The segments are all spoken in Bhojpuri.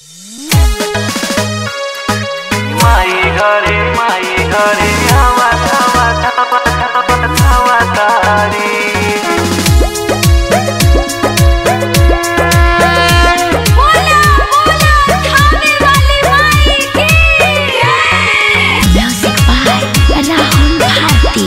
माई घरे माई घरे आवा धावा धावा धावा धावा तारी बोला बोला थाने वाली माई की म्यूजिक बाय राहुल भारती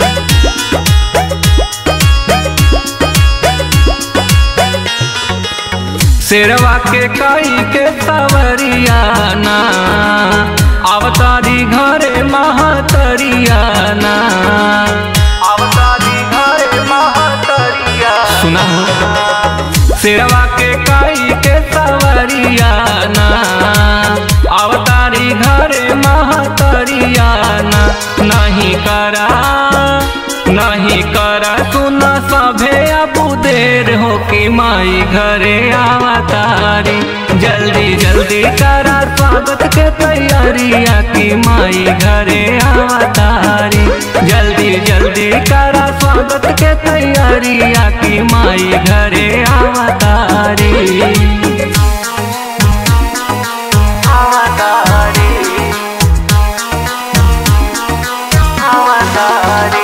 शेरवा के काई के सवरियाना अवतारी घरे महातरियाना अवतारी घरे महातरिया सुना शेरवा के काई के सवरियाना अवतारी घरे महातरियाना नहीं करा नहीं करा सुन सभे अबू देर हो कि माई घरे आवतारी जल्दी जल्दी करा स्वागत के तैयारिया कि माई घरे आवतारी जल्दी जल्दी करा स्वागत के तैयारिया कि माई घरे आवतारी आवतारी आवतारी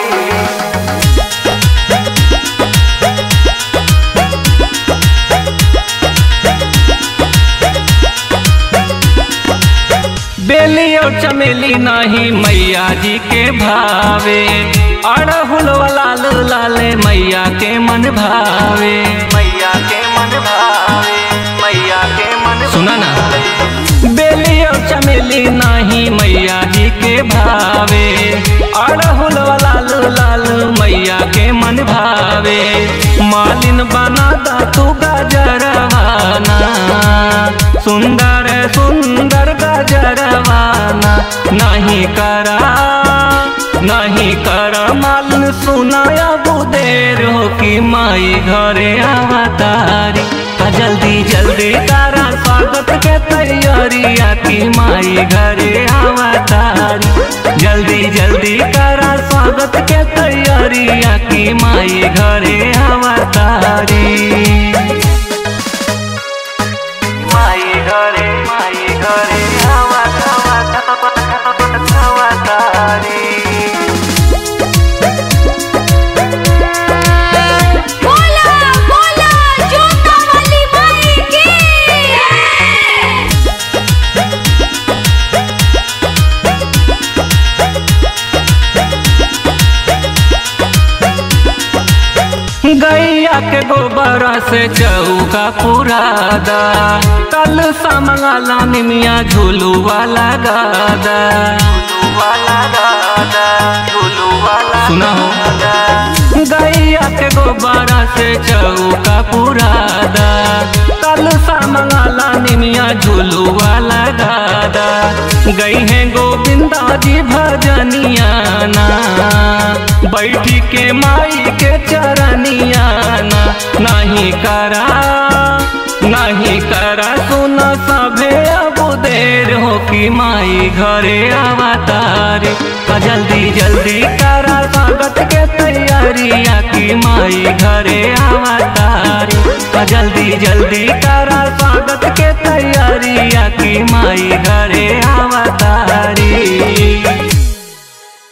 बेली और चमेली नहीं मैया जी के भावे अड़हुल लाल लाले मैया के मन भावे मैया के मन भावे मैया के मन सुना ना बेली और चमेली नहीं मैया जी के भावे अड़हुल लाल लाल मैया के मन भावे मालिन बना दा तू गजरवाना सुंदर सुंदर गजरवाना नहीं करा नहीं करा मालिन सुनाया बुदेर हो कि माई घरे आवतारी आ जल्दी जल्दी तारा स्वागत के तैयारिया कि माई घरे आवतारी जल्दी जल्दी करा स्वागत के तैयारिया कि माई घरे आवतारी माई घरे माई घरे आवा धावा धावा धावा धावा तारी बोला बोला जोता वाली माई की गैया के गोबर से चौका पुरादा कल समंगला निमिया झूलू वाला गादा सुना हो गैया के गोबर से चौका पुरादा कल समंगला निमिया झूलू वाला गादा गई है गोविंदा जी भजनिया ना बैठी के माई के चरनिया ना नहीं करा नहीं करा सुन सभे अब देर हो कि माई घरे आवतारी आ जल्दी जल्दी करा स्वागत के तैयारिया कि माई घरे आवतारी आ जल्दी जल्दी करा स्वागत के तैयारिया कि माई घरे आवतारी